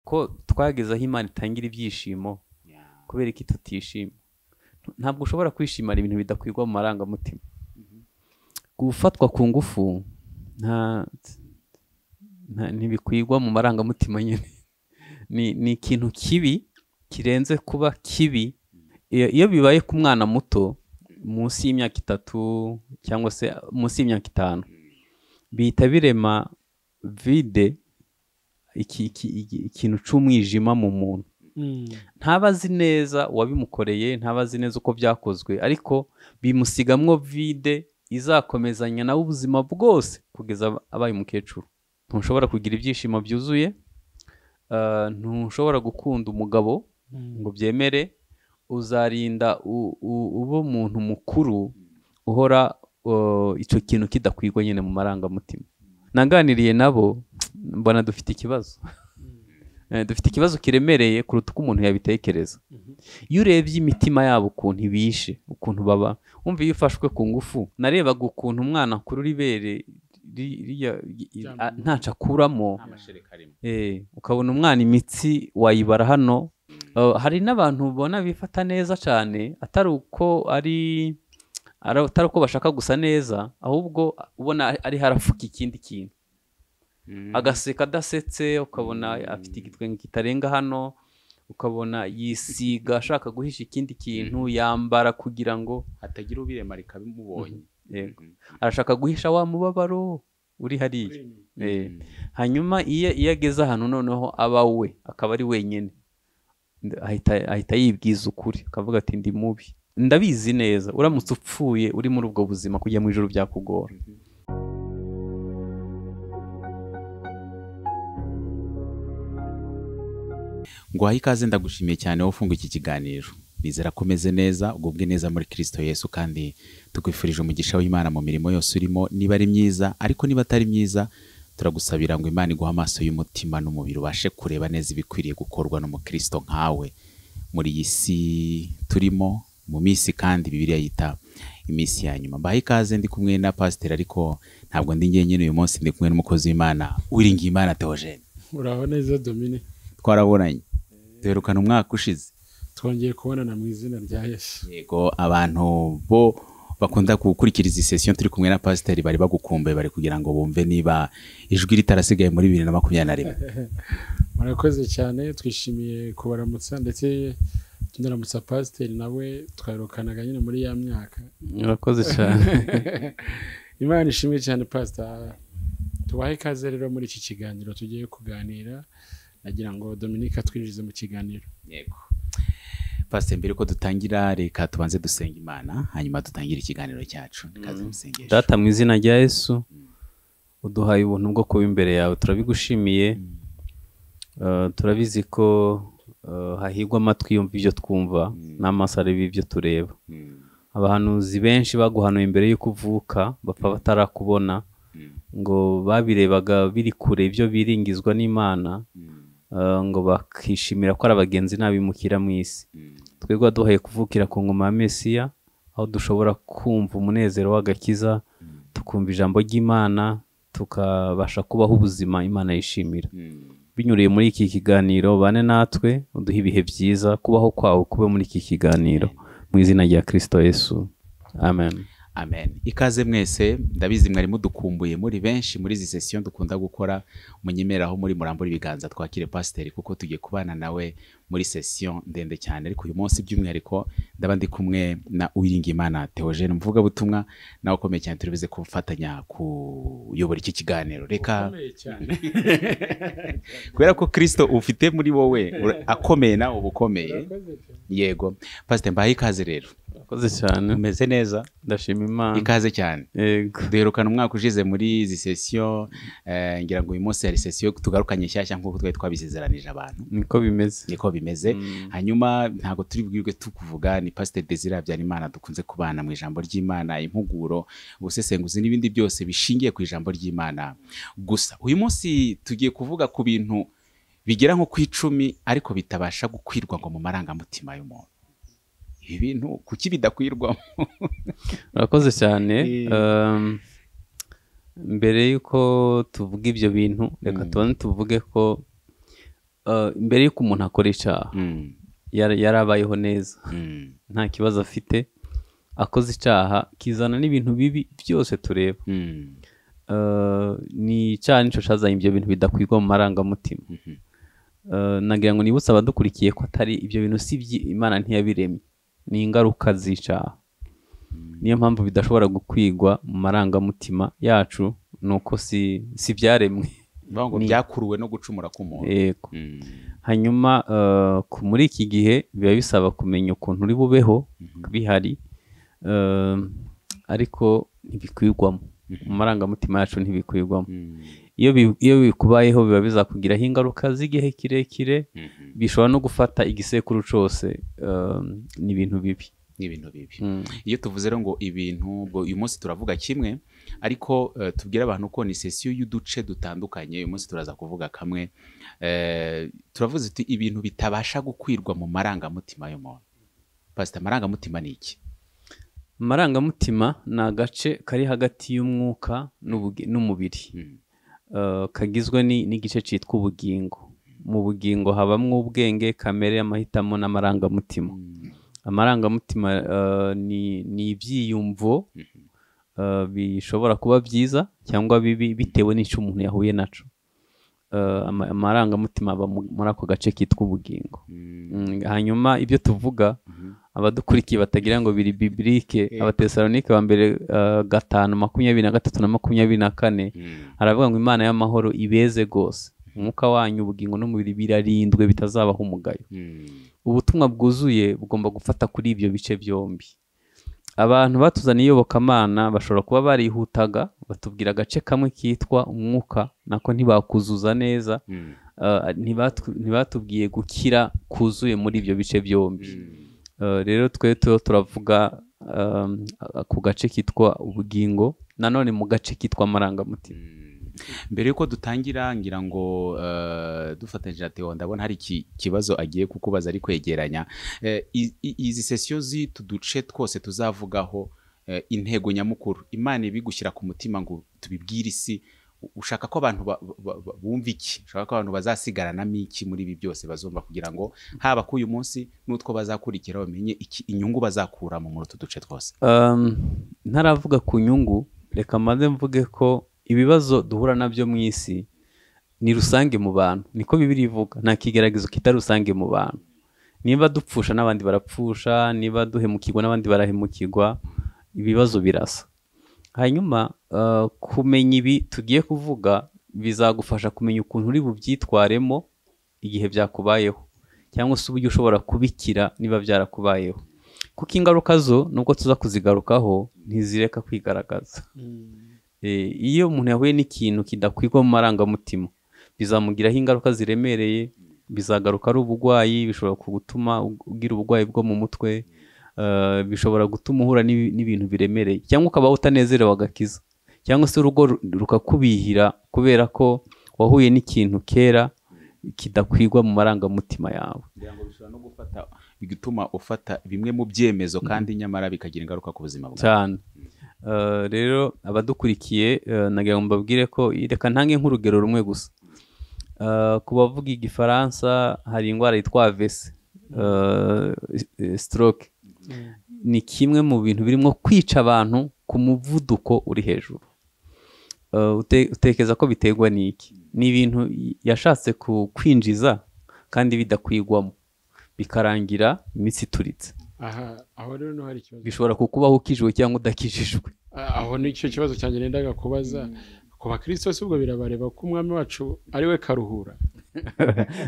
ko twageze aho imana itangira ibyishimo kubera iki tutishima ntabwo ushobora kwishimana ibintu bidakwirwa mu marangamutima gufatwa ku ngufu nta ntibikwirwa mu marangamutima nyine ni ikintu kibi kirenze kuba kibi iyo bibaye ku mwana muto munsi y'imyaka itatu cyangwa se munsi y'imyaka itanu bihita birema vide ikintu cy'umwijima mu muntu ntaba azi neza uwabimukoreye ntaba azi neza uko byakozwe ariko bimusigamwo vide izakomezanya nawe ubuzima bwose kugeza abaye umukecuru ntushobora kugira ibyishimo byuzuye ntushobora gukunda umugabo ngo byemere uzarinda uba umuntu mukuru uhora icyo kintu kidakwirwa nyine mu marangamutima naganiriye nabo mbona dufite ikibazo dufite ikibazo kiremereye kuruta uko umuntu yabitekereza iyo urebye imitima yabo ukuntu ibishe ukuntu baba wumva iyo ufashwe ku ngufu narebaga ukuntu umwana kuri ibere ntacu akuramo ukabona umwana imitsi wayibara hano hari n'abantu ubona bifata neza cyane atari uko ari atari uko bashaka gusa neza ahubwo ubona ari harafuka ikindi kintu agaseka adasetse ukabona afite igitwenge kitarenga hano ukabona yisiga ashaka guhisha ikindi kintu yambara kugira ngo hatagira ubiremara ikabimubonye arashaka guhisha wa mubabaro uri hariya hanyuma iyo ageze ahantu noneho aba we akaba ari wenyine ahita yibwiza ukuri akavuga ati ndi mubi ndabizi neza uramutse upfuye uri muri ubwo buzima kujya mu ijoro byakugora ngo wahe ikaze ndagushimiye cyane wowe ufunga iki kiganiro nizera ko umeze neza ugubwe neza muri kirisito yesu kandi tukwifurije umugisha w'imana mu mirimo yose urimo niba ari myiza ariko niba atari myiza turagusabira ngo imana iguhe amaso y'umutima n'umubiri ubashe kureba neza ibikwiriye gukorwa n'umukristo nkawe muri iyi si turimo mu minsi kandi bibiriya yita iminsi ya nyuma mbahe ikaze ndi kumwe na pasiteri ariko ntabwo ndi ngenyine uyu munsi ndi kumwe n'umukozi w'imana wiringiye imana teogene uraho neza domine twaraburanye duherukana umwaka ushize twongeye kubonana mu izina rya yesu yego abantu bo bakunda gukurikiriza iyi sesiyo turi kumwe na pasiteri bari bagukumbuye bari kugira ngo bumve niba ijwi ritarasigaye muri bibiri na makumyabiri na rimwe murakoze cyane twishimiye kubaramutsa ndetse tunaramutsa pasiteri nawe twaherukanaga nyine muri ya myaka murakoze cyane imana ishimwe cyane pasiteri tubahe ikaze rero muri iki kiganiro tugiye kuganira nagira ngo dominike atwinjize mu kiganiro yego pasiteri mbere ko dutangira reka tubanze dusenga imana hanyuma dutangire ikiganiro cyacu rikaze musengesho data mu izina rya yesu uduhaye ubuntu bwo kuba imbere yawe turabigushimiye turabizi ko hahigwa amatwi yumva ibyo twumva n'amaso areba ibyo tureba abahanuzi benshi baguhanuye imbere y'uko uvuka bapfa batarakubona ngo babirebaga biri kure ibyo biringizwa n'imana ngo bakishimira ko ari abagenzi ntabimukira mu isi twebwe waduhaye kuvukira ku ngoma ya mesiya aho dushobora kumva umunezero w'agakiza tukumva ijambo ry'imana tukabasha kubaho ubuzima imana yishimira binyuriye muri iki kiganiro bane natwe uduhe ibihe byiza kubaho kwawe kube muri iki kiganiro mu izina rya kirisito yesu amen amen ikaze mwese ndabizi mwari mudukumbuye muri benshi muri izi sesiyo dukunda gukora munyemeraho muri murambura ibiganza twakire pasiteri kuko tugiye kubana nawe muri sesiyo ndende cyane ariko uyu munsi by'umwihariko ndaba ndi kumwe na uwiringimana teogene umuvugabutumwa nawe ukomeye cyane turibuze kufatanya kuyobora iki kiganiro reka kubera ko kirisito ufite muri wowe akomeye nawe uba ukomeye yego pasiteri mbahe ikaze rero urakoze cyane umeze neza ndashima imana ikaze cyane yego duherukana umwaka ushize muri izi sesiyo ngira ngo uyu munsi hari sesiyo tugarukanye nshyashya nk'uko twari twabisezeranije abantu niko bimeze niko bimeze hanyuma ntabwo turi bwirwe tukuvuga ni pasiteri desire habyarimana dukunze kubana mu ijambo ry'imana impuguro ubusesenguzi n'ibindi byose bishingiye ku ijambo ry'imana gusa uyu munsi tugiye kuvuga ku bintu bigera nko ku icumi ariko bitabasha gukwirwa ngo mu marangamutima y'umuntu ibintu kuki bidakwirwamo urakoze cyane mbere y'uko tuvuga ibyo bintu reka tubone tuvuge ko eh, mbere y'uko umuntu akora icyaha Mm, yara- yarabayeho neza mm, nta kibazo afite akoze icyaha kizana n'ibintu bibi byose tureba mm, Eh, ni icyaha nicyo cyazanye ibyo bintu bidakwirwa mu marangamutima Eh, nagira ngo nibutse abadukurikiye ko atari ibyo bintu si ibyi- imana ntiyabiremye ni ingaruka z'icyaha niyo mpamvu bidashobora gukwigwa mu marangamutima yacu ni uko si si ibyaremwe bavuga ngo byakuruwe no gucumura k'umuntu yego Mm, hanyuma eh, ku- muri iki gihe biba bisaba kumenya ukuntu uri bubeho bihari eh, ariko ntibikwirwamo mu marangamutima yacu ntibikwirwamo mm, iyo bi- iyo bikubayeho biba bizakugiraho ingaruka z'igihe kirekire mhm. bishobora no gufata igisekuru cyose eh, ni ibintu bibi ni ibintu bibi Mm. iyo tuvuze rero ngo ibintu ubwo uyu munsi turavuga kimwe ariko eh, tubwire abantu ko ni sesiyo y'uduce dutandukanye uyu munsi turaza kuvuga kamwe Eh, turavuze tuti ibintu bitabasha gukwirwa mu marangamutima y'umuntu pasita amarangamutima ni iki amarangamutima ni agace kari hagati y'umwuka n'ubugi- n'umubiri Mm, Eh, kagizwe ni- n'igice cyitwa ubugingo mu bugingo habamo ubwenge kamere amahitamo n'amarangamutima amarangamutima eh, ni ni ibyiyumvo eh, bishobora kuba byiza cyangwa bibi bitewe n'icyo umuntu yahuye nacyo Eh, ama- amarangamutima aba mu- muri ako gace kitwa ubugingo mm, Mm, hanyuma ibyo tuvuga abadukurikiye batagira ngo biri bibilike abatesalonike ba mbere eh, gatanu makumyabiri na gatatu na makumyabiri na kane mm, haravuga ngo imana y'amahoro ibeze rwose umwuka wanyu ubugingo n'umubiri birarindwe bitazabaho umugayo mm, ubutumwa bwuzuye bugomba gufata kuri ibyo bice byombi abantu batuzaniye iyobokamana bashobora kuba barihutaga batubwira agace kamwe kitwa umwuka nako ntibakuzuza neza mm, eh, ntibatu- ntibatubwiye gukira kuzuye muri ibyo bice byombi Eh, rero twe tu- turavuga ehm, ku gace kitwa ubugingo nanone mu gace kitwa amarangamutima mbere y'uko dutangira ngira ngo eh, dufatanyije na Theo ndabona hari iki kibazo agiye kukubaza ari kwegeranya Eh, i- i- izi sesiyo z'utu duce twose tuzavugaho eh, intego nyamukuru imana ibigushyira ku mutima ngo tubibwire isi U- ushaka ko abantu ba- ba- ba- bumva iki ushaka ko abantu bazasigaranamo iki muri ibi byose bazumva kugira ngo haba k'uyu munsi n'utwo bazakurikira bamenye iki inyungu bazakuramo muri utu duce twose Um, ntaravuga ku nyungu reka mbanze mvuge ko ibibazo duhura nabyo mu isi ni rusange mu bantu niko bibiri ivuga nta kigeragezo kitari rusange mu bantu niba dupfusha n'abandi barapfusha niba duhemukirwa n'abandi barahemukirwa ibibazo birasa hanyuma uh, kumenya ibi tugiye kuvuga bizagufasha kumenya ukuntu uri bubyitwaremo igihe byakubayeho cyangwa se uburyo ushobora kubikira niba byarakubayeho kuko ingaruka zo nubwo tuza kuzigarukaho ntizireka kwigaragaza Eh, iyo umuntu yahuye n'ikintu kidakwirwa mu marangamutima bizamugiraho ingaruka ziremereye bizagaruka ari uburwayi bishobora gutuma ugira uburwayi bwo mu mutwe eh, bishobora gutuma uhura n'ibi- n'ibintu biremereye cyangwa ukabaho utanezerewe agakiza cyangwa se urugo ru- rukakubihira kubera ko wahuye n'ikintu kera kidakwirwa mu marangamutima yawe kugira ngo bishobora no gufata bigatuma ufata bimwe mu byemezo kandi nyamara bikagira ingaruka ku buzima bwawe cyane Eh, rero abadukurikiye eh, nagira ngo mbabwire ko reka ntange nk'urugero rumwe gusa Eh, ku bavuga igifaransa hari indwara yitwa avese stroke ni kimwe mu bintu birimo kwica abantu ku muvuduko uri hejuru Eh, ute- utekereza ko biterwa n'iki ni ibintu yashatse ku- kwinjiza kandi bidakwigwamo bikarangira imitsi ituritse aha aho rero niho hari ikibazo bishobora kukubaho ukijijwe cyangwa udakijijwe Ah, aho nicyo kibazo cyanjye nendaga kubaza ku bakristo si ubwo birabareba ko umwami wacu ari we karuhura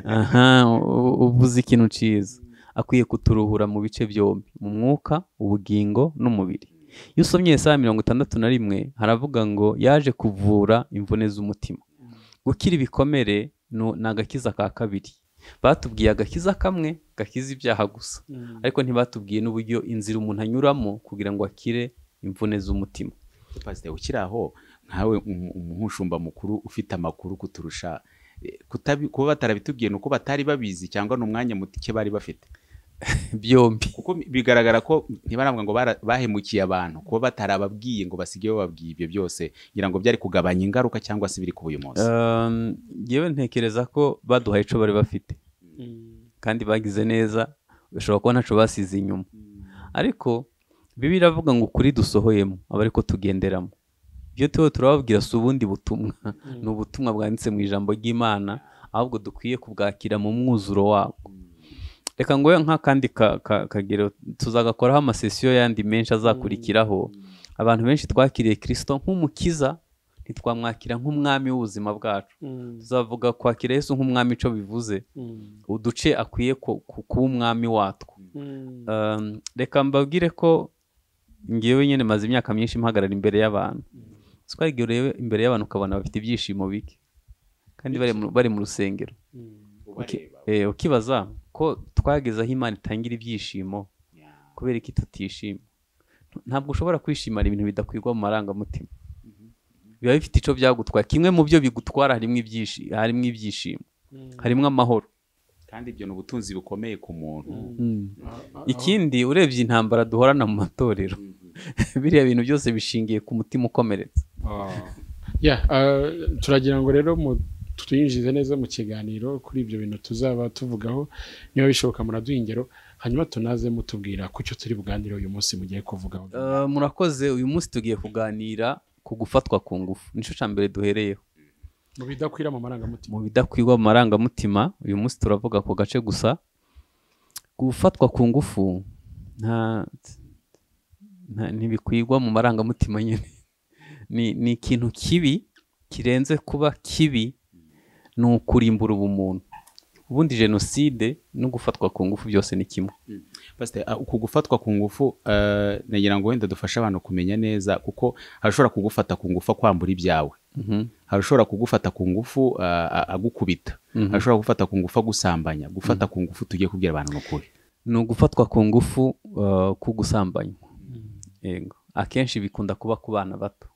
aha u- uvuze ikintu cyiza akwiye kuturuhura mu bice byombi mu mwuka ubugingo n'umubiri iyo usomye Yesaya mirongo itandatu na rimwe haravuga ngo yaje kuvura imvune z'umutima gukira ibikomere nu- ni agakiza ka kabiri batubwiye agakiza kamwe gakiza ibyaha gusa ariko ntibatubwiye n'uburyo inzira umuntu anyuramo kugira ngo akire imvune z'umutima pasiteri ukiri aho nkawe umu- umushumba mukuru ufite amakuru kuturusha eh, kutabi- kuba batarabitubwiye ni uko batari babizi cyangwa ni umwanya muke bari bafite byombi kuko bigaragara ko ntibaravuga ngo bara- bahemukiye abantu kuba batarababwiye ngo basige bababwiye ibyo byose ngira ngo byari kugabanya ingaruka cyangwa se biri kuba uyu munsi Um, ngewe ntekereza ko baduhaye icyo bari bafite kandi bagize neza bashobora kuba ntacyo basize inyuma ariko bibi iravuga ngo ukuri dusohoyemo aba ariko tugenderamo ibyo turiho turababwira si ubundi butumwa ni ubutumwa bwanditse mu ijambo ry'imana ahubwo dukwiye kubwakira mu mwuzuro wabwo reka ngo nk'akandi ka- ka- kagero tuzagakoraho amasesiyo yandi menshi azakurikiraho abantu benshi twakiriye kirisito nk'umukiza ntitwamwakira nk'umwami w'ubuzima bwacu tuzavuga kwakira Yesu nk'umwami icyo bivuze uduce akwiye ku- ku- kuba umwami watwo Um, reka mbabwire ko ngewe nyine maze imyaka myinshi mpagarara imbere y'abantu twagiye imbere y'abantu ukabona bafite ibyishimo bike kandi bari mu- bari mu rusengero Uki- eh, ukibaza ko twageze aho imana itangira ibyishimo kubera iki tutishima ntabwo ushobora kwishimira ibintu bidakwirwa mu marangamutima biba bifite icyo byagutwara kimwe mu byo bigutwara harimo ibyishi- harimo ibyishimo harimo amahoro kandi ibyo ni ubutunzi bukomeye ku muntu ikindi urebye intambara duhorana mu matorero biriya bintu byose bishingiye ku mutima ukomeretsa ya turagira ngo rero mu- twinjize neza mu kiganiro kuri ibyo bintu tuzaba tuvugaho niba bishoboka muraduha ingero hanyuma tunaze mutubwira ku cyo turi buganire uyu munsi mugiye kuvugaho Eh, murakoze uyu munsi tugiye kuganira ku gufatwa ku ngufu nicyo cya mbere duhereyeho mu bidakwira mu marangamutima mu bidakwirwa mu marangamutima uyu munsi turavuga ku gace gusa gufatwa ku ngufu nta- nta- ntibikwirwa mu marangamutima nyine ni ni ikintu kibi kirenze kuba kibi ni ukurimbura ubumuntu ubundi jenoside no gufatwa ku ngufu byose ni kimwe Pasiteri, ah, uku gufatwa ku ngufu eh, nagira ngo wenda dufashe abantu kumenya neza kuko harashobora kugufata ku ngufu akwambura ibyawe Mhm. harashobora kugufata ku ngufu ah, ah, agukubita Mhm. harashobora gufata ku ngufu agusambanya gufata ku ngufu tugiye kubwira abantu ni ukuri ni ugufatwa ku ngufu uh, ku gusambanywa yego akenshi bikunda kuba ku bana bato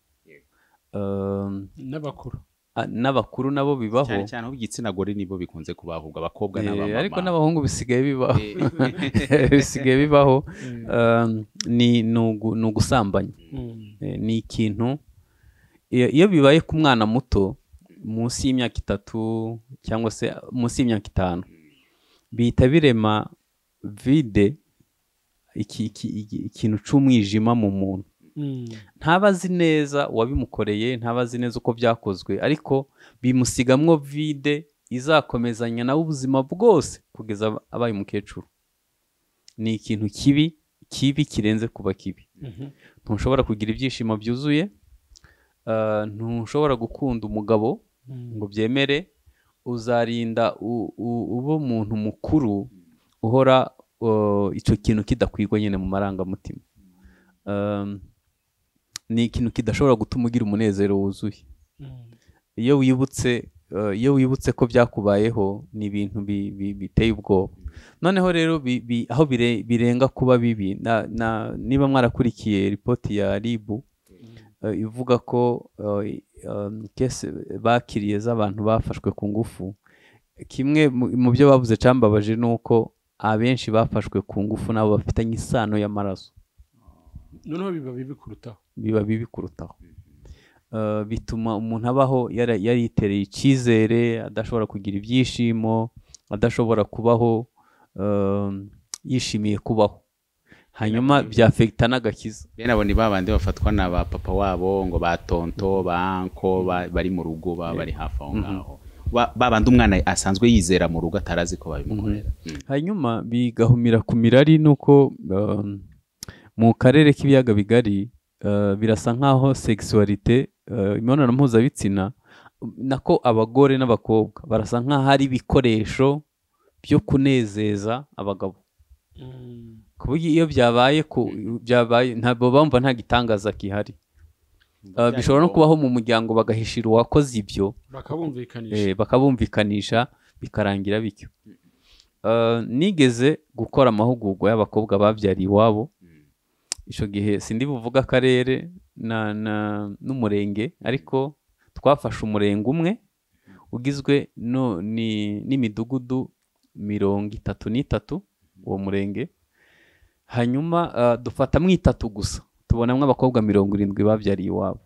Um, n'abakuru a- n'abakuru nabo bibaho cyane cyane ab'igitsina gore nibo bikunze kubahubwa abakobwa Eh, n'abamama ariko n'abahungu bisigaye bibaho Eh, bisigaye bibaho Um, ni ni ugu- ni ugusambanywa Eh, ni ikintu iyo iyo bibaye ku mwana muto munsi y'imyaka itatu cyangwa se munsi y'imyaka itanu bihita birema vide iki- iki- iki- ikintu cy'umwijima mu muntu ntaba azi neza uwabimukoreye ntaba azi neza uko byakozwe ariko bimusigamwo vide izakomezanya nawe ubuzima bwose kugeza aba- abaye umukecuru ni ikintu kibi kibi kirenze kuba kibi ntushobora kugira ibyishimo byuzuye ah, ntushobora gukunda umugabo ngo byemere uzarinda u- u- uba umuntu mukuru uhora uh, icyo kintu kidakwirwa nyine mu marangamutima Um, ni ikintu kidashobora gutuma ugira umunezero wuzuye iyo wibutse uh, iyo wibutse ko byakubayeho ni ibintu bi- bi- biteye ubwoba noneho rero bi- bi- aho bire- birenga kuba bibi na- na- niba mwarakurikiye ripoti ya ribu eh, ivuga ko eh, um, kese bakiriye z'abantu bafashwe ku ngufu kimwe mu- mu byo bavuze cyambabaje ni uko abenshi bafashwe ku ngufu nabo bafitanye isano y'amaraso noneho biba bibi kurutaho biba bibi kurutaho Eh, bituma umuntu abaho yara- yaritereye icyizere adashobora kugira ibyishimo adashobora kubaho eh, yishimiye kubaho hanyuma byafekita n'agakiza bene abo ni ba bandi bafatwa na ba papa wabo ngo ba tonto ba anko ba- bari mu rugo baba bari hafi aho ngaho Ba- ba bandi umwana asanzwe yizera mu rugo atarazi ko babimukorera Mm. hanyuma bigahumira ku mirari nuko um, mu karere k'ibiyaga bigari uh, birasa nk'aho sexualité uh, imibonano mpuzabitsina nako abagore n'abakobwa barasa nk'aho ari ibikoresho byo kunezeza abagabo ku buryo iyo byabaye ku byabaye ntabwo bumva nta gitangaza gihari Uh, bishobora no kubaho mu muryango bagahishira uwakoze ibyo bakabumvikanisha eh, bakabumvikanisha bikarangira bityo Eh, nigeze gukora amahugurwa y'abakobwa babyariye iwabo icyo gihe sindi buvuga akarere na- na- n'umurenge ariko twafashe umurenge umwe ugizwe no- ni- n'imidugudu mirongo itatu n'itatu uwo murenge hanyuma ah, dufata mu itatu gusa tubonamo abakobwa mirongo irindwi babyariye iwabo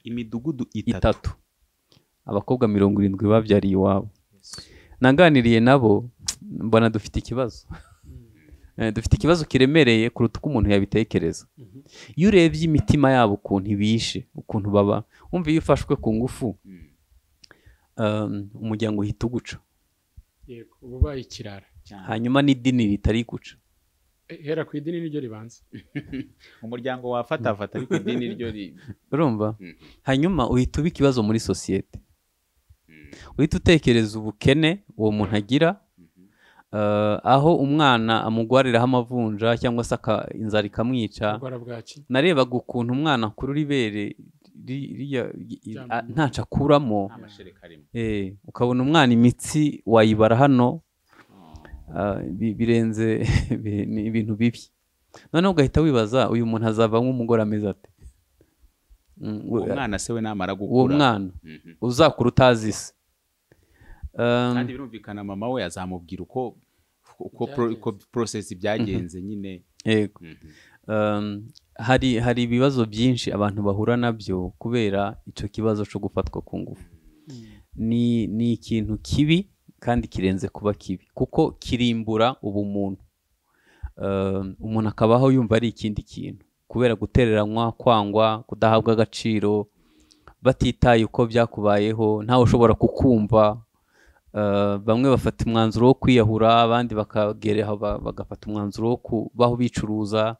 imidugudu itatu itatu abakobwa mirongo irindwi babyariye iwabo naganiriye nabo mbona dufite ikibazo Eh, dufite ikibazo kiremereye kuruta uko umuntu yabitekereza iyo urebye imitima yabo ukuntu ibishe ukuntu baba wumva iyo ufashwe ku ngufu um, umuryango uhita uguca yego uba ubaye ikirara hanyuma n'idini ritari guca Eh, hera ku idini niryo ribanza umuryango wafatafata ariko idini ryo ri- urumva Mm. hanyuma uhita uba ikibazo muri sosiyete uhita utekereza ubukene uwo muntu agira eh, aho umwana amugwariraho amavunja cyangwa se aka- inzara ikamwica ubwara bwaki narebaga ukuntu umwana kuri ibere ri- rirya- i- Cyangwa a- inyuma. ntacyo akuramo nta mashereka arimo eh, ukabona umwana imitsi wayibara hano ah, bi- birenze bi- ni ibintu bibi noneho ugahita wibaza uyu muntu azava nk'umugore ameze ate Mm, we- uwo mwana se we namara uwo gukura mwana Mhm. uzakura utazi isi Um, kandi birumvikana mama we azamubwira uko uko pro- uko process byagenze nyine yego Um, hari hari ibibazo byinshi abantu bahura nabyo kubera icyo kibazo cyo gufatwa ku ngufu ni ni ikintu kibi kandi kirenze kuba kibi kuko kirimbura ubumuntu Um, umuntu akabaho yumva ari ikindi kintu kubera gutereranywa kwangwa kudahabwa agaciro batitaye uko byakubayeho ntawe ushobora kukumva Uh, bamwe bafata umwanzuro wo kwiyahura abandi bakagera ba- bagafata umwanzuro wo kubaho bicuruza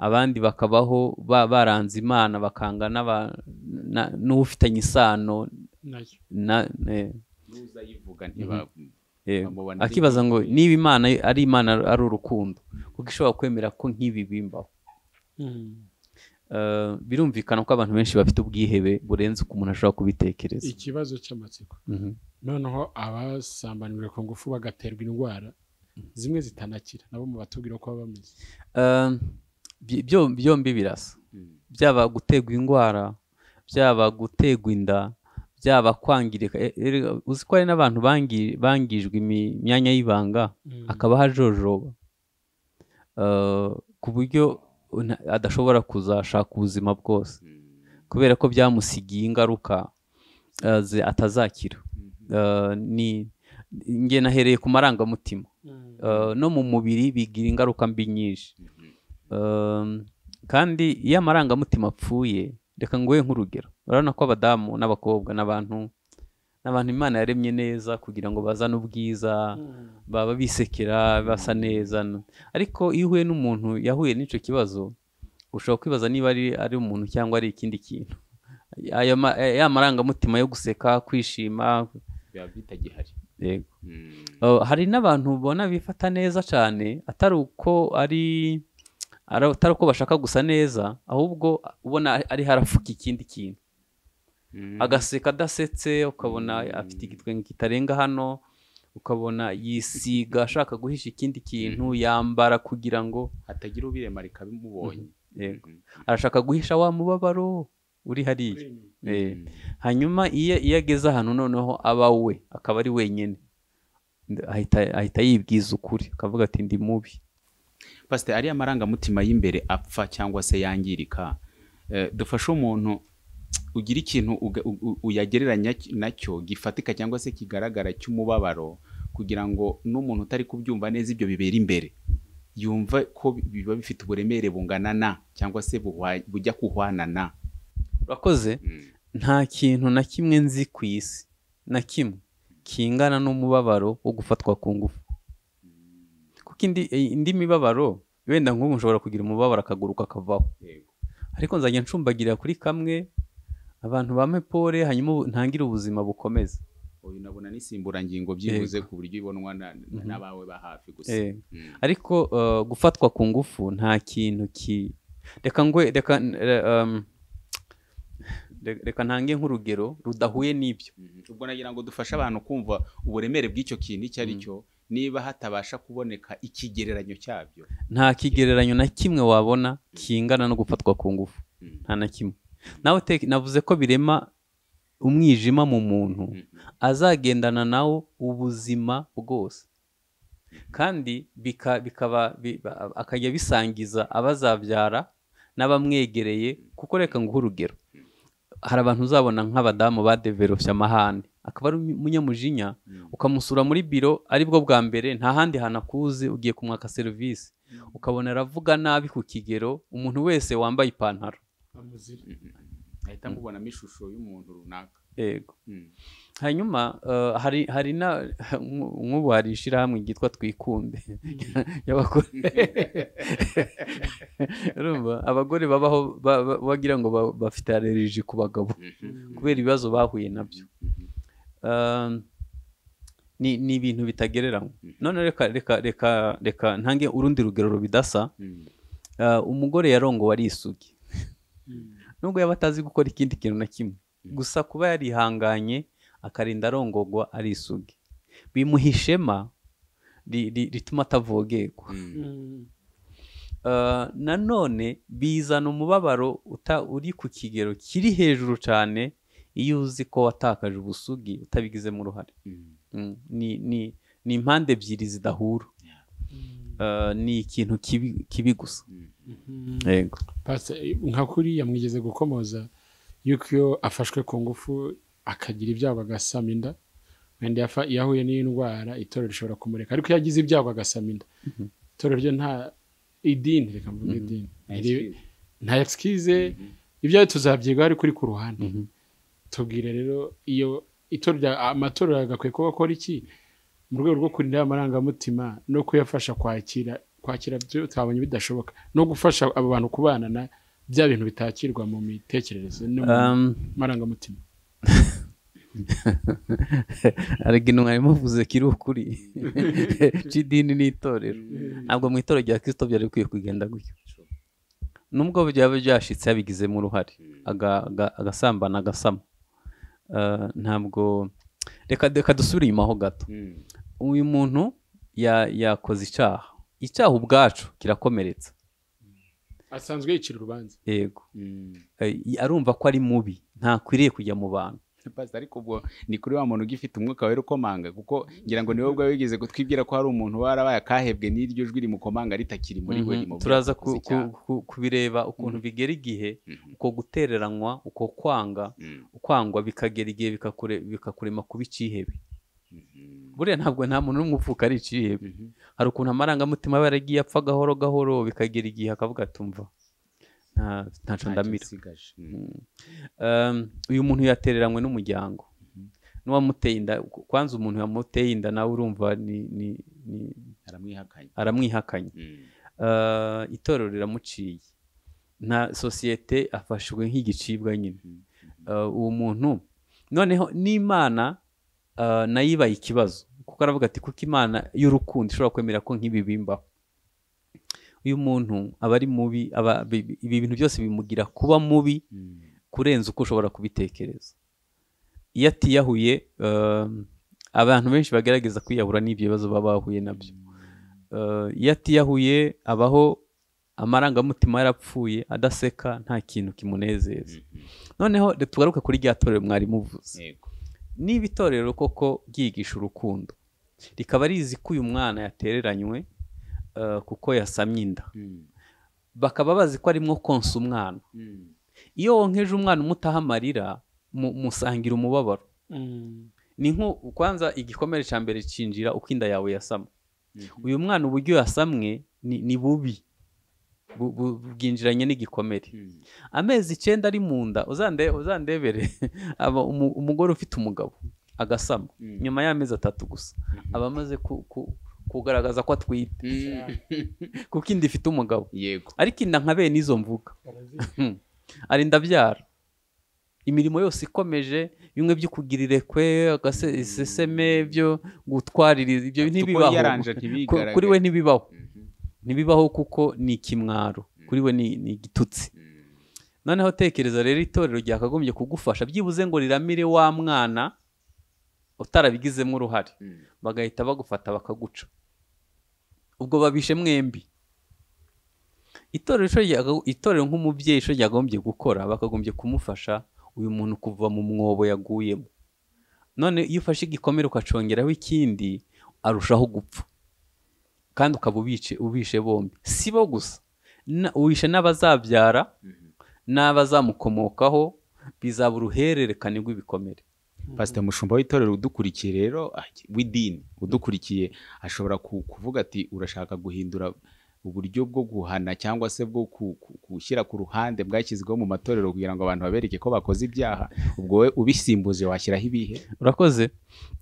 abandi bakabaho ba- baranze imana bakanga n'aba- na- n'ufitanye isano nayo na- eh, n'uza yivuga ntiba eh, Bamubona ari akibaza ngo ingaragu. niba imana ari imana ari urukundo kuko ishobora kwemera ko nk'ibi bimbaho Uh, birumvikana ko abantu benshi bafite ubwihebe burenze uko umuntu ashobora kubitekereza ikibazo cy'amatsiko Mhm. noneho abasambanirwa ku ngufu bagaterwa indwara zimwe zitanakira nabo mu batubwira uko baba bameze Um, byi- byo- byombi birasa byaba gutegwa indwara byaba gutegwa inda byaba kwangirika E- erega uzi ko hari n'abantu bangi- bangijwe imi- imyanya y'ibanga akabaho ajojoba Eh, ku buryo nta- adashobora kuzashaka ubuzima bwose kubera ko byamusigiye ingaruka eh, ze- atazakira Eh, ni njye nahereye ku marangamutima Eh, no mu mubiri bigira ingaruka mbi nyinshi Um, kandi iyo amarangamutima apfuye reka nguhe nk'urugero urabona ko abadamu n'abakobwa n'abantu n'abantu imana yaremye neza kugira ngo bazane ubwiza baba bisekera basa neza n- ariko iyo uhuye n'umuntu yahuye n'icyo kibazo ushobora kwibaza niba ari, ari umuntu cyangwa ari ikindi kintu Ayo ma- ya marangamutima yo guseka kwishima biba bitagihari yego Mm. Uh, hari n'abantu ubona bifata neza cyane atari uko ari ara- atari uko bashaka gusa neza ahubwo ubona ari- ari harafuka ikindi kintu Mm. agaseka adasetse ukabona afite igitwenge kitarenga hano ukabona yisiga ashaka guhisha ikindi kintu yambara kugira ngo hatagira ubiremarika bimubonye yego arashaka guhisha wa mubabaro uri hariya Eh, hanyuma iyo iyo ageze ahantu noneho aba we akaba ari wenyine ahita ahita yibwiza ukuri akavuga ati ndi mubi pasite ariya marangamutima y'imbere apfa cyangwa se yangirika eh, dufashe umuntu ugira ikintu uga- u- u- uyagereranya ki- nacyo gifatika cyangwa se kigaragara cy'umubabaro kugira ngo n'umuntu utari kubyumva neza ibyo bibera imbere yumva ko bi- biba bifite uburemere bungana na cyangwa se buhwa- bujya kuhwana na urakoze nta kintu na kimwe nzi ku isi na kimwe kingana n'umubabaro wo gufatwa ku ngufu kuko indi, eh, indi mibabaro wenda nk'ubu ushobora kugira umubabaro akaguruka akavaho Yego. ariko nzajya ncumbagira kuri kamwe abantu bame pole hanyuma ubu- ntangire ubuzima bukomeze uyu nabona n'insimburangingo byibuze ku buryo ibonwa na- na- n'abawe ba hafi gusa Eh. Mm. ariko eh, gufatwa ku ngufu nta kintu ki reka ngwe reka eh, um, re- reka ntange nk'urugero rudahuye n'ibyo Mhm. ubwo nagira ngo dufashe abantu kumva uburemere bw'icyo kintu icyo ari cyo niba hatabasha kuboneka ikigereranyo cyabyo nta kigereranyo na kimwe wabona kingana no gufatwa ku ngufu nta na kimwe nawe te- navuze ko birema umwijima mu muntu azagendana nawo ubuzima bwose kandi bika- bikaba bi- ba- akajya bisangiza abazabyara n'abamwegereye kuko reka nguhe urugero hari abantu uzabona nk'abadamu badeveropye amahane akaba ari umunyamujinya ukamusura muri biro aribwo bwa mbere nta handi hantu akuzi ugiye kumwaka serivisi ukabona aravuga nabi ku kigero umuntu wese wambaye ipantaro ahita mubonamo ishusho y'umuntu runaka yego hanyuma eh, hari hari na nk'ubu hari ishyirahamwe ryitwa twikunde y'abagore urumva abagore babaho ba- ba- bagira ngo ba- bafite allergie ku bagabo kubera ibibazo bahuye nabyo Eh, ni ni ibintu bitagereranywa none reka reka reka reka ntange urundi rugero rubidasa Eh, umugore yarongowe arisugi nubwo yaba atazi gukora ikindi kintu na kimwe gusa kuba yarihanganye akarinda arongogwa arisugi bimuha ishema ri- ri- rituma atavogerwa Eh, nanone bizana umubabaro uta- uri ku kigero kiri hejuru cyane iyo uzi ko watakaje ubusugi utabigizemo uruhare Mm, ni- ni- ni impande ebyiri zidahura Eh, ni ikintu kibi- kibi gusa yego Pasi, nka kuriya mwigeze gukomoza yuko iyo afashwe ku ngufu akagira ibyago agasama inda wenda yafa- iyo ahuye n'indwara itorero rishobora kumureka ariko iyo agize ibyago agasama inda itorero ryo nta idini reka mvuge idini Iri- nta excuse ibyawe tuzabyigaho ariko uri ku ruhande tubwire rero iyo itorero rya- amatorero agakwiye kuba akora iki mu rwego rwo kurinda amarangamutima no kuyafasha kwakira kwakira byo twabonye bidashoboka no gufasha abo bantu kubana na bya bintu bitakirwa mu mitekerereze no mu Um, marangamutima arega intumwa yamuvuze kiri ukuri cy'idini n'itorero ntabwo mu itorero rya kirisito byari bikwiye kugenda gutyo nubwo byaba byashitse yabigizemo uruhare aga- aga- agasambana agasama Eh, ntabwo reka reka dusubire inyuma ho gato uyu muntu ya- yakoze icyaha icyaha ubwacu kirakomeretsa asanzwe yicira urubanza yego Eh, arumva ko ari mubi ntakwiriye kujya mu bantu pasita ariko ubwo ni kuri wa muntu ugifite umwuka wera ukomanga kuko ngira ngo niwe ubwawe wigeze kutwibwira ko hari umuntu warabaye akahebwe n'iryo jwi rimukomanga ritakiri muri we Mhm. rimubwira turaza ko akoze ku- ku- ku- kubireba ukuntu bigera igihe Mhm. uko gutereranywa uko kwanga Mhm. kwangwa bikagera igihe bikakure- bikakurema kuba icyihebe Mhm. buriya ntabwo nta muntu n'umwe uvuka ari icyihebe Mhm. hari ukuntu amarangamutima aba yaragiye apfa gahoro gahoro bikagera igihe akavuga atumva ntaco Ntacyo ndamira nsigaje. Um, uyu muntu yatereranywe n'umuryango n'uwamuteye inda kwanza umuntu yamuteye inda nawe urumva ni- ni- ni- aramwihakanye aramwihakanye Mhm. Eh, itorero riramuciye nta sosiyete afashwe nk'igicibwa nyine Eh, uwo muntu noneho n'imana eh, nayo ibaye ikibazo kuko aravuga ati kuko imana y'urukundo ishobora kwemera ko nk'ibi bimbaho uyu muntu aba ari mubi aba- bi- bi- ibi bintu byose bimugira kuba mubi Mhm. kurenza uko ushobora kubitekereza iyo atiyahuye eh, abantu benshi bagerageza kwiyahura n'ibyo bibazo baba bahuye nabyo Eh, iyo atiyahuye abaho amarangamutima yarapfuye adaseka nta kintu kimunezeza noneho reka tugaruke kuri rya torero mwari muvuze Yego. niba itorero koko ryigisha urukundo rikaba rizi ko uyu mwana yatereranywe eh, kuko yasamye inda Mhm. bakaba bazi ko arimo konsa umwana Mhm. iyo wonkeje umwana umutaha amarira mu- musangira umubabaro ni nko kwanza igikomere cya mbere cyinjira uko inda yawe yasama uyu mwana uburyo yasamwe ni, ni bubi Bu- bu- bwinjiranye n'igikomere Mhm. amezi icyenda ari mu nda uzande- uzandebere aba umu- umugore ufite umugabo agasama Mm. nyuma y'amezi atatu gusa aba amaze ku- ku- kugaragaza ko atwite kuko inda ifite umugabo yego ariko inda nka bene izo mvuga arinda abyara imirimo yose ikomeje bimwe byo kugirire kwe agaseseme byo gutwarira ibyo Kuko ntibibaho yaranje Ku- ntibigaragare. kuri we ntibibaho Mhm. ntibibaho kuko ni ikimwaro kuri we ni ni igitutsi Mhm. noneho tekereza rero itorero ryakagombye kugufasha byibuze ngo riramire wa mwana utarabigizemo uruhare Mhm. bagahita bagufata bakaguca ubwo babishe mwembi itorero isho ryaga- itorero nk'umubyeyi isho ryagombye gukora bakagombye kumufasha uyu muntu kuva mu mwobo yaguyemo none iyo ufashe igikomere ukacongeraho ikindi arushaho gupfa kandi ukaba ubice ubishe bombi si bo gusa Na- uwishe n'abazabyara n'abazamukomokaho bizaba uruhererekane rw'ibikomere pasita mushumba w'itorero udukurikiye rero ah, w'idini udukurikiye ashobora ku- kuvuga ati urashaka guhindura uburyo bwo guhana cyangwa se bwo ku- ku- gushyira ku ruhande bwashyizweho mu matorero kugira ngo abantu babereke ko bakoze ibyaha ubwo we ubisimbuje washyiraho ibihe urakoze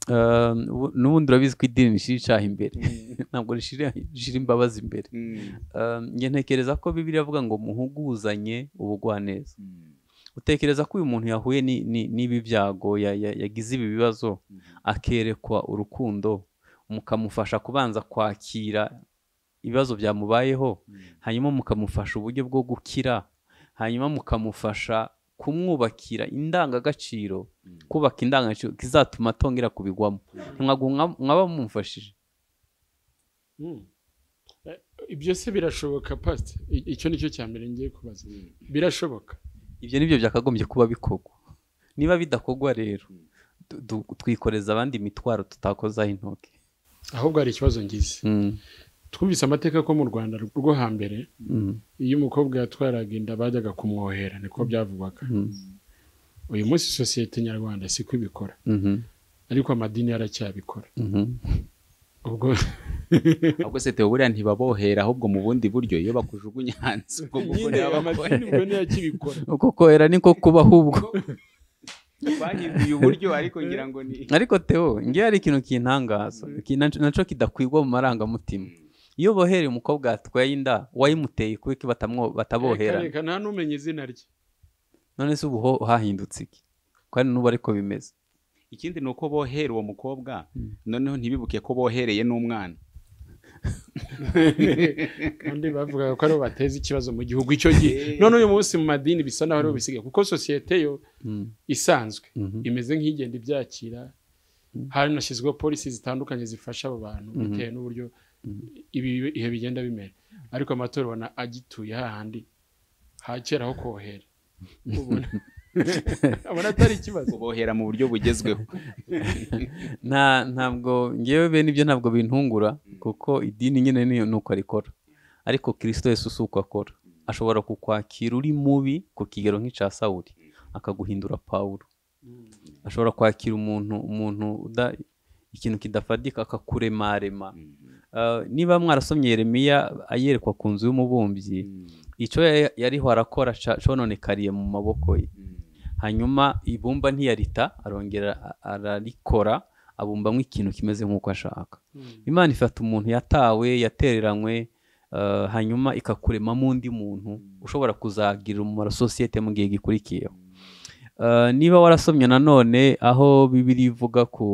Eh, ubu- n'ubundi urabizi ko idini rishyira icyaha imbere ntabwo rishyira rishyira imbabazi imbere Eh, njye ntekereza ko bibiri avuga ngo muhuguzanye ubugwaneza utekereza ko uyu muntu yahuye ni- ni- n'ibi byago ya- ya- yagize ibi bibazo akerekwa urukundo mukamufasha kubanza kwakira ibibazo byamubayeho hanyuma mukamufasha uburyo bwo gukira hanyuma mukamufasha kumwubakira indangagaciro kubaka indangagaciro kizatuma atongera kubigwamo ntabwo mwa- mwaba mumufashije ibyo se birashoboka pasite I- icyo ni cyo cya mbere ngiye kubaza birashoboka ibyo nibyo byakagombye kuba bikorwa niba bidakorwa rero du- du- twikoreza abandi imitwaro tutakozaho intoki ahubwo hari ikibazo ngize Mm, twumvise amateka ko mu rwanda rwo hambere mm, iyo umukobwa yatwaraga inda bajyaga kumwohera niko byavugwaga mm, uyu munsi sosiyete nyarwanda siko ibikora mhm, ariko amadini aracyabikora mhm. ubwo ahubwo se tewe buriya ntibabohera ahubwo mu bundi buryo iyo bakujugunya hanze ubwo bwo nyine amadini ubwo niyo akibikora uko kohera niko kuba ahubwo bahinduye uburyo ariko ngira ngo ni ariko teo ngewe hari ikintu kintangaza ki- naco- naco kidakwigwa mu marangamutima iyo bohereye umukobwa yatwaye inda wayimuteye kubera ko bataboherana reka nta n'umenya izina rye none se ubu ho hahindutse iki kandi n'ubu ariko bimeze ikindi ni uko bohera uwo mukobwa Mm. noneho ntibibuke ko bohereye n'umwana kandi bavugaga ko aribo bateza ikibazo mu gihugu icyo gihe none uyu munsi mu madini bisa naho aribo bisigaye kuko sosiyete yo Mm, isanzwe mhm, imeze nk'igenda ibyakira hanashyizweho polisi zitandukanye zifasha abo bantu Mhm. bitewe n'uburyo ibi ibihe bigenda bimera ariko amatora ubona agituye hahandi hakera ho kohera ubona abona atari ikibazo kubohera mu buryo bugezweho nta ntabwo ngewe bene ibyo ntabwo bintungura kuko idini nyine niyo ni uko rikora ariko kirisito yesu si uko akora ashobora kukwakira uri mubi ku kigero nk'icya sawuri akaguhindura pawulo ashobora kwakira umuntu umuntu uda- ikintu kidafatika akakuremarema Eh, niba mwarasomye yeremiya ayerekwa ku nzu y'umubumbyi icyo ya- yariho arakora ca- cononekariye mu maboko ye hanyuma ibumba ntiyarita arongera a- ararikora abumbamo ikintu kimeze nk'uko ashaka imana ifata umuntu yatawe yatereranywe eh, hanyuma ikakuremamo undi muntu ushobora kuzagirira umumaro sosiyete mu gihe gikurikiyeho Eh, niba warasomye nanone aho bibiri ivuga ku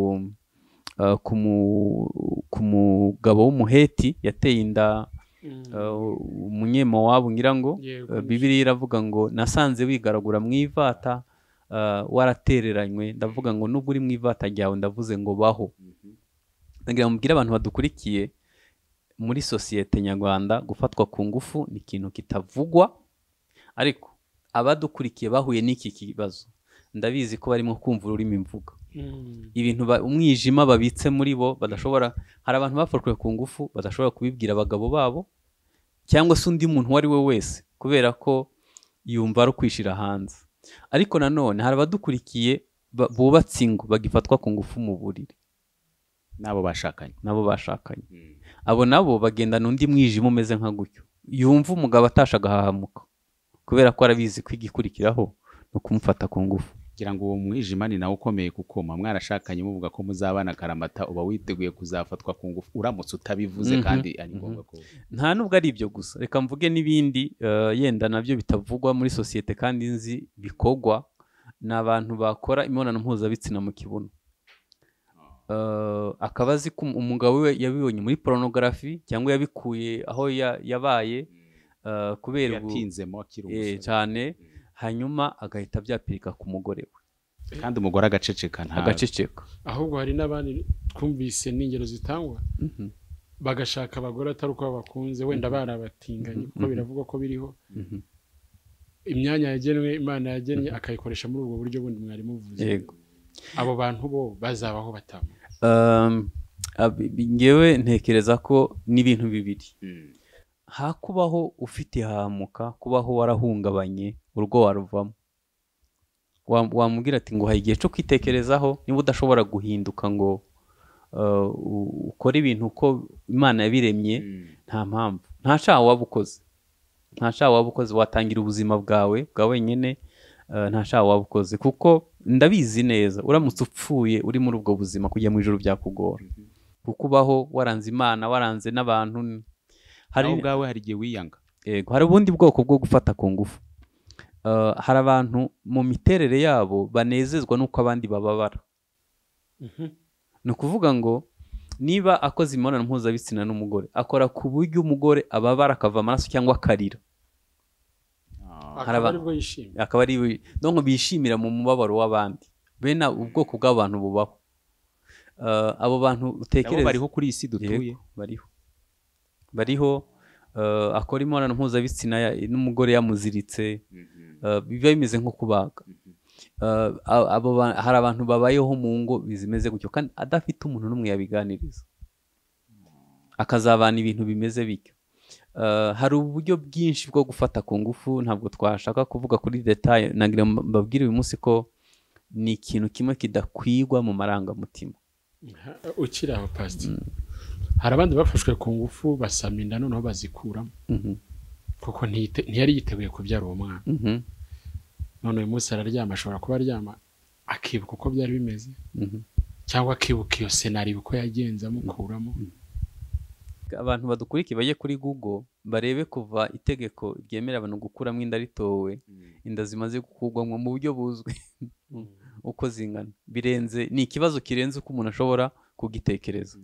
eh, ku mu- ku mugabo w'umuheti yateye inda eh, umunyemowabu ngira ngo Yego. Eh, bibiliya iravuga ngo nasanze wigaragura mu ivata eh, waratereranywe ndavuga ngo nubwo uri mu ivata ryawe ndavuze ngo baho ndagira ngo mubwire abantu badukurikiye muri sosiyete nyarwanda gufatwa ku ngufu ni ikintu kitavugwa ariko abadukurikiye bahuye n'iki kibazo ndabizi ko barimo kumva ururimi mvuga Mm. ibintu ba- umwijima babitse muri bo badashobora hari abantu bafatwe ku ngufu badashobora kubibwira abagabo babo cyangwa se undi muntu uwo ari we wese kubera ko yumva ari ukwishyira hanze ariko nanone hari abadukurikiye ba- bubatse ingo bagifatwa ku ngufu mu buriri n'abo bashakanye nabo bashakanye abo nabo bagendana undi mwijima umeze nka gutyo yumva umugabo atasha agahahamuka kubera ko arabizi ko igikurikiraho ni ukumufata ku ngufu ngira ngo uwo mwijima ni nawe ukomeye kuko muba mwarashakanye muvuga ko muzabana karamata uba witeguye kuzafatwa ku ngufu uramutse utabivuze Mhm, kandi ari ngombwa ko nta nubwo ari ibyo gusa reka mvuge n'ibindi eh, yenda nabyo bitavugwa muri sosiyete kandi nzi bikogwa ni abantu bakora imibonano mpuzabitsina mu kibuno Eh, akaba azi ko um- umugabo we yabibonye muri porunogarafi cyangwa yabikuye aho ya- yabaye eh, kubera ubu- yatinzemo akiri eh, umusore cyane hanyuma agahita abyapirika ku mugore we kandi umugore agaceceka nta agaceceka ahubwo hari n'abandi twumvise n'ingero zitangwa Mhm. bagashaka abagore atari uko babakunze wenda barabatinganye kuko biravugwa ko biriho Mhm. imyanya yagenwe imana yagennye akayikoresha muri ubwo buryo bundi mwari muvuze yego abo bantu bo bazabaho batama Um, ngewe ntekereza ko n'ibintu bibiri ha kubaho ufite hamuka kubaho warahungabanye urwo waruvamo wamubwira ati ngo igihe cyo kwitekerezaho niba udashobora guhinduka ngo ukore ibintu uko imana yabiremye nta mpamvu nta shaha waba ukoze nta shaha waba ukoze watangira ubuzima bwawe bwa wenyine nta shaha waba ukoze kuko ndabizi neza uramutse upfuye uri muri ubwo buzima kujya mu ijoro byakugora kuko ubaho waranze imana waranze n'abantu hari ubwawe hari igihe wiyanga yego hari ubundi bwoko bwo gufata ku ngufu hari abantu mu miterere yabo banezezwa n'uko abandi bababara ni ukuvuga ngo niba akoze imibonano mpuzabitsina n'umugore akora ku buryo umugore ababara akava amaraso cyangwa akarira akaba aribwo yishimye akaba ari ntabwo bishimira mu mubabaro w'abandi bene ubwoko bw'abantu bubaho abo bantu utekereza bariho kuri iyi si dutuye bariho bariho akora imibonano mpuzabitsina n'umugore yamuziritse biba bimeze nko kubaga hari abantu babayeho mu ngo zimeze gutyo kandi adafite umuntu n'umwe yabiganiriza akazabana ibintu bimeze bityo hari uburyo bwinshi bwo gufata ku ngufu ntabwo twashaka kuvuga kuri detaye ntabwo mbabwira uyu munsi ko ni ikintu kimwe kidakwigwa mu marangamutima ukiri aho pasiti hari abandi bafashwe ku ngufu basama inda noneho bazikuramo kuko ntiyari yiteguye kubyara uwo mwana none uyu munsi araryama ashobora kuba aryama akibuka uko byari bimeze cyangwa akibuka iyo senari uko yagenze amukuramo abantu badukurikiye bajye kuri google barebe kuva itegeko ryemera abantu gukuramo inda ritowe inda zimaze gukurwamo mu buryo buzwi uko zingana birenze ni ikibazo kirenze uko umuntu ashobora kugitekereza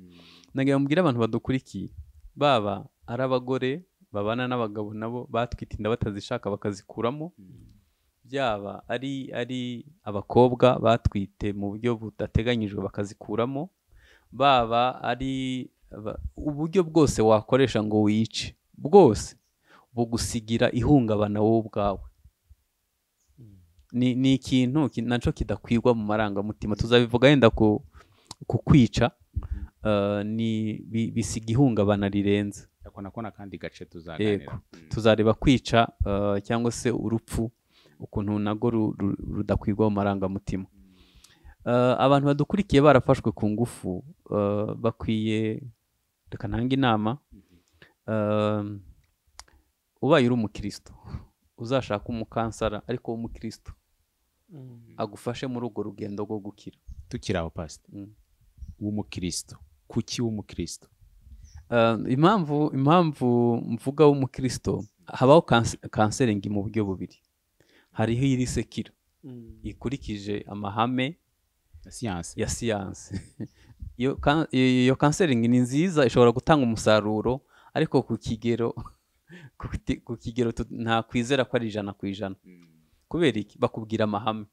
ntabwo mbwira abantu badukurikiye baba ari abagore babana n'abagabo nabo batwite inda batazishaka bakazikuramo byaba ari ari abakobwa batwite mu buryo budateganyijwe bakazikuramo baba ari uburyo bwose wakoresha ngo wice bwose bugusigira ihungabana wowe ubwawe ni ikintu nacyo kidakwigwa mu marangamutima tuzabivuga yenda ku kwica bisiga ihungabana rirenze n'akandi gace tuzaganira tuzareba kwica cyangwa se urupfu ukuntu nabwo rudakwigwa mu marangamutima abantu badukurikiye barafashwe ku ngufu bakwiye reka ntange inama ubaye uri umukristo uzashaka umukansara ariko w'umukristo agufashe muri urwo rugendo rwo gukira tukiri aho pasita w'umukristo kuki w'umukristo impamvu impamvu mvuga w'umukristo habaho kanseringi mu buryo bubiri hariho iri sekira ikurikije amahame ya siyansi iyo kanseringi ni nziza ishobora gutanga umusaruro ariko ku kigero ku kigero ntakwizera ko ari ijana ku ijana kubera iki bakubwira amahame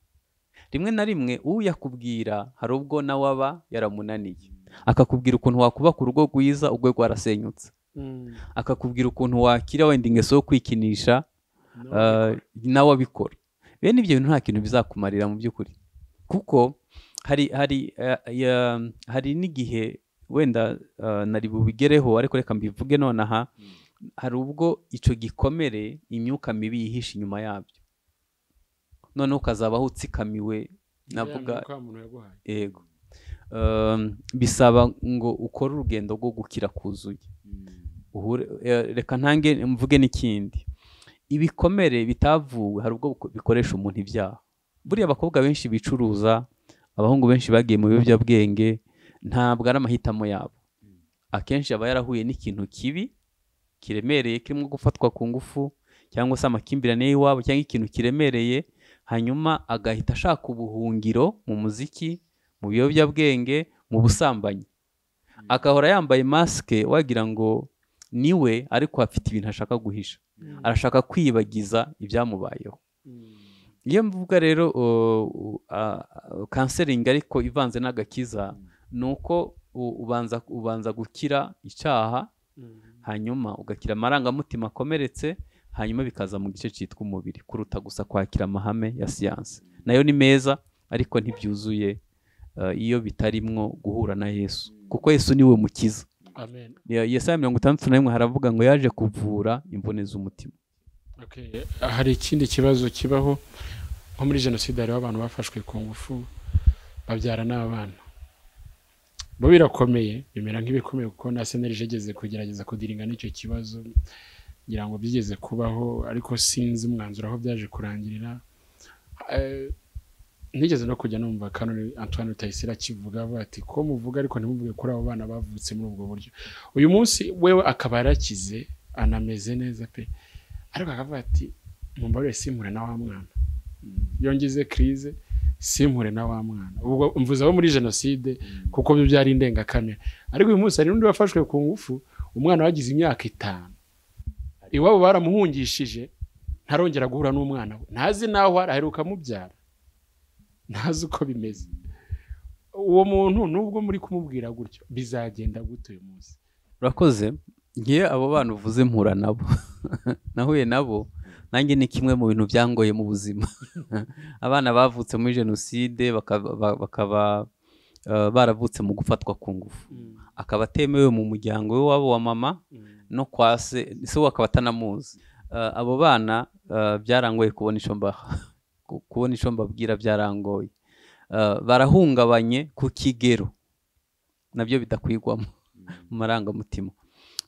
rimwe na rimwe uyakubwira hari ubwo nawe aba yaramunaniye akakubwira ukuntu wakubaka urugo rwiza urwe rwarasenyutse akakubwira ukuntu wakira wenda ingeso yo kwikinisha nawe abikora bene ibyo bintu nta kintu bizakumarira mu by'ukuri kuko hari hari hari n'igihe wenda nari bubigereho ariko reka mbivuge nonaha hari ubwo icyo gikomere imyuka mibi yihisha inyuma yabyo noneho ukazabaho utsikamiwe navuga yego bisaba ngo ukore urugendo rwo gukira kuzuye reka ntange mvuge n'ikindi ibikomere bitavuwe hari ubwo bikoresha umuntu ibyaha buriya abakobwa benshi bicuruza abahungu benshi bagiye mu biyobyabwenge ntabwo ari amahitamo yabo akenshi aba yarahuye n'ikintu kibi kiremereye kirimo gufatwa ku ngufu cyangwa se amakimbirane y'iwabo cyangwa ikintu kiremereye hanyuma agahita ashaka ubuhungiro mu muziki mu biyobyabwenge mu busambanyi agahora yambaye masike wagira ngo niwe ariko afite ibintu ashaka guhisha arashaka kwibagiza ibyamubayeho iyo mvuga rero kanseringi ariko ivanze n'agakiza ni uko ubanza gukira icyaha hanyuma ugakira amarangamutima akomeretse hanyuma bikaza mu gice cyitwa umubiri kuruta gusa kwakira amahame ya siyansi nayo ni meza ariko ntibyuzuye iyo bitarimwo guhura na yesu kuko yesu niwe mukiza amen Ya- yesaya mirongo itandatu na rimwe haravuga ngo yaje kuvura imvune z'umutima Okay. hari ikindi kibazo kibaho nko muri jenoside hariho abantu bafashwe ku ngufu babyara n'abana bo birakomeye bimera nk'ibikomeye kuko na senerije igeze kugerageza kudiringa n'icyo kibazo ngira ngo byigeze kubaho ariko sinzi umwanzuro aho byaje kurangirira Eh, nigeze no kujya numva kanoni antoine rutayisire akivuga avuga ati ko muvuga ariko ntimuvuge kuri abo bana bavutse muri ubwo buryo uyu munsi wewe akaba yarakize anameze neza pe ariko akavuga ati mumbarure simpure na wa mwana yongeze kirize simpure na wa mwana ubwo mvuze abo muri jenoside kuko byo byari indengakamere ariko uyu munsi hari n'undi wafashwe ku ngufu umwana wagize imyaka itanu iwabo baramuhungishije ntarongera guhura n'umwana we ntazi n'aho ari aheruka mubyara ntazi uko bimeze uwo muntu nubwo muri kumubwira gutyo bizagenda gute uyu munsi urakoze ngiye abo bana uvuze mpura nabo nahuye nabo nanjye ni kimwe mu bintu byangoye mu buzima abana bavutse muri jenoside bakaba ba- bakaba, eh, baravutse mu gufatwa ku ngufu akaba atemewe mu muryango we wabo wa mama no kwa se se we akaba atanamuzi Eh, abo bana eh, byarangoye kubona icyo mba ku- kubona icyo mbabwira byarangoye Eh, barahungabanye ku kigero nabyo bidakwigwamo mu marangamutima